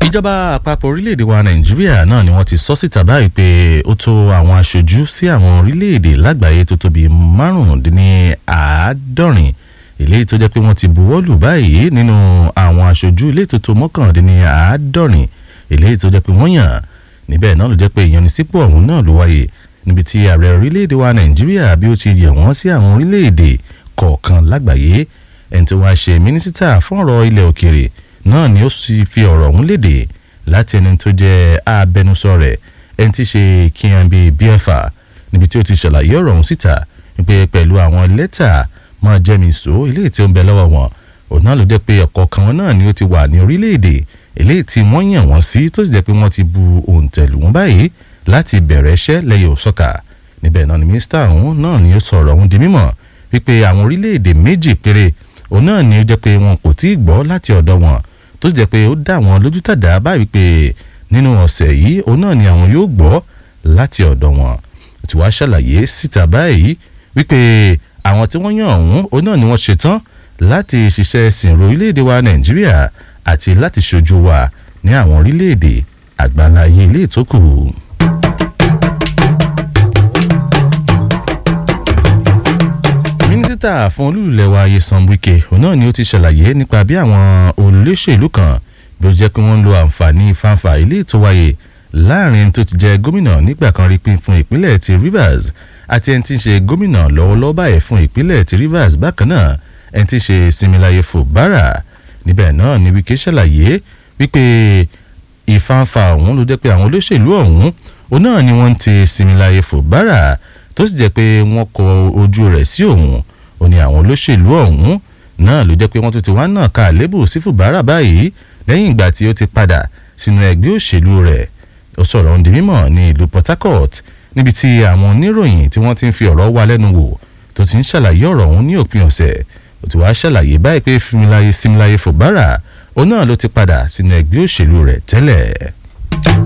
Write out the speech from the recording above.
ìjọba àpapọ̀ orílẹ̀-èdè wa nàìjíríà náà ni wọ́n ti sọ síta báyìí pé ó tó àwọn aṣojú sí àwọn orílẹ̀-èdè lágbàáyé tó tó bíi márùndínláàádọ́rin eléyìí tó jẹ́ pé wọ́n ti buwọ́lù báyìí nínú àwọn aṣojú ilé tó tó mọ́kàndínláàádọ́rin eléyìí tó jẹ́ pé wọ́n yàn níbẹ̀ náà ló jẹ́ pé ìyanisípò ọ̀hún náà ló wáyé níbi tí ààrẹ orílẹ̀-èdè wa nàìjíríà bí ó ti yẹ̀ wọ́n sí àwọn orílẹ̀-èdè kọ̀ọ̀kan lágbàáyé ẹni tó wá ṣe mínísítà fún ọ̀rọ̀ ilẹ̀ òkèrè náà ni ó sì fi ọ̀rọ̀ ọ̀hún léde láti ẹni tó jẹ́ abẹnusọ rẹ̀ ẹni tí ṣe kíyanbi bíẹ́fà níbi tí ó ti ṣàlàyé ọ̀rọ̀ ọ̀hún síta wípé pẹ̀lú àwọn lẹ́tà máa jẹ́mi sọ eléyìí tí ó ń bẹ lọ́wọ́ wọn òun náà ló jẹ́ pé ọ̀kọ̀ọ̀kan wọn náà ni ó ti wà ní orílẹ̀-èdè eléyìí tí wọ́n yàn wọ́n sí tó sì jẹ́ pé wọ́n ti bu òǹtẹ̀lù wọn báyìí láti bẹ̀rẹ̀ iṣẹ́ lẹ́yìn òsọ́kà níbẹ̀ náà ni mínísítà ọ̀hún náà ni ó sọ̀rọ̀ ọ̀hún di mímọ̀ wípé àwọn orílẹ̀-èdè méjì péré òun náà ni ó jẹ́ pé wọn kò tí ì gbọ́ láti ọ̀dọ̀ wọn tó sì jẹ́ pé ó dá àwọn lójú tàdá báyìí pé nínú ọ̀sẹ̀ yìí òun náà ni àwọn yóò gbọ́ láti ọ̀dọ̀ wọn tí wàá ṣàlàyé síta báyìí wípé àwọn tí wọ́n yàn ọ̀hún òun náà ni wọ́n ṣetán láti ṣiṣẹ́ sìnrò orílẹ̀-èdè wa nàìjíríà àti láti ṣojú wa ní àwọn orílẹ̀-èdè àgbáńláyé ilé ìtókù. mínísítà fún olúlulẹ̀ wa Nyesom Wike òun náà ni ó ti ṣàlàyé nípa bí àwọn olóṣèlú kan bí ó jẹ́ pé wọ́n ń lo àǹfààní fanfa ilé tó wáyé láàrin tó ti jẹ́ gómìnà nígbà kan rí pín fún ìpínlẹ̀ ti Rivers àti ẹni tí ń ṣe gómìnà lọ́wọ́lọ́wọ́ báyìí fún ìpínlẹ̀ ti Rivers bákan náà ẹni tí ń ṣe Similaye Fubara níbẹ̀ náà ni Wike ṣàlàyé wípé ìfanfa ọ̀hún ló jẹ́ pé àwọn olóṣèlú ọ̀hún òun náà ni wọ́n ti Similaye Fubara tó sì jẹ́ pé wọ́n kọ ojú rẹ̀ sí òun ó ní àwọn olóṣèlú ọ̀hún náà ló jẹ́ pé wọ́n tún ti wá náà ka àlébù sí Fubara báyìí lẹ́yìn ìgbà tí ó ti padà sínú ẹgbẹ́ òṣèlú rẹ̀ ó sọ̀rọ̀ ohun di mímọ̀ ní ìlú Port Harcourt níbi tí àwọn oníròyìn tí wọ́n ti ń fi ọ̀rọ̀ wá lẹ́nu wò tó ti ń ṣàlàyé ọ̀rọ̀ ọ̀hún ní òpin ọ̀sẹ̀ ó ti wá ṣàlàyé báyìí pé Similaye Fubara òun náà ló ti padà sínú ẹgbẹ́ òṣèlú rẹ̀ tẹ́lẹ̀.